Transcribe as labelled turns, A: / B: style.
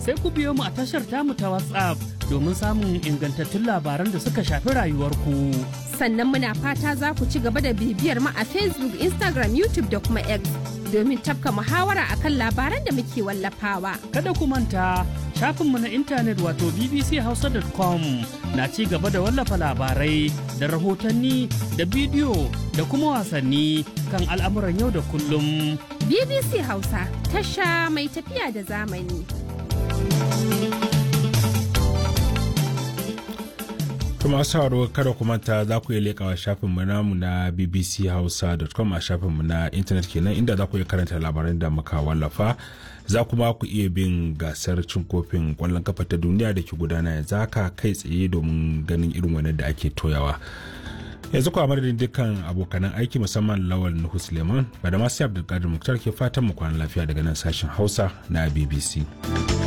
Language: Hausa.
A: sai ku biyo mu a tashar tamu ta WhatsApp domin samun ingantattun labaran da suka shafi rayuwarku.
B: Sannan muna fata za ku ci gaba da bibiyar mu a Facebook, Instagram, YouTube da kuma X domin tafka muhawara akan labaran da muke wallafawa.
A: Kada ku manta shafinmu na intanet wato bbchausa.com na ci gaba da wallafa labarai da rahotanni da bidiyo da kuma wasanni kan al'amuran yau da kullum.
B: BBC Hausa tasha mai tafiya da zamani.
C: kuma sauraro kada ku manta za ku iya leƙawa shafinmu namu na bbchausa.com a shafinmu na intanet kenan inda za ku iya karanta labaran da muka wallafa za kuma ku iya bin gasar cin kofin kwallon kafa ta duniya da ke gudana yanzu haka kai tsaye domin ganin irin wani da ake toyawa yanzu kuwa madadin dukkan abokanan aiki musamman lawal nuhu suleiman ba da masu abdulkadir muktar ke fatan mu kwana lafiya daga nan sashen hausa na bbc